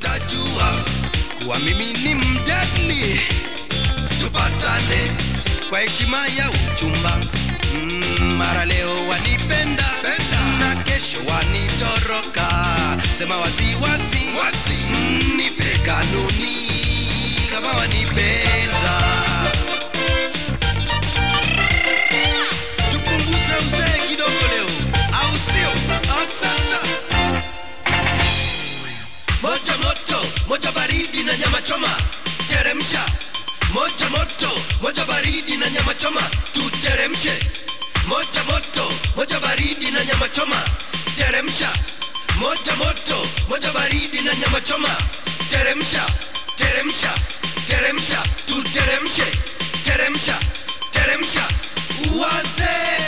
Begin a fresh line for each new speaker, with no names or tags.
utajua kuwa mimi ni mjani. Tupatane kwa heshima ya uchumba. Mm, mara leo wanipenda na kesho wanitoroka. Sema wasiwasi wasi. Mm, nipe kanuni kama wanipenda. Tupunguze uzee kidogo leo, au sio? Ah, Sasa moja moto, moja baridi na nyama choma, teremsha. Moja moto, moja baridi na nyama choma, tuteremshe. Moja moto, moja baridi na nyama choma, teremsha. Moja moto, moja baridi na nyama choma, teremsha, teremsha, teremsha, tuteremshe, teremsha, teremsha. Wazee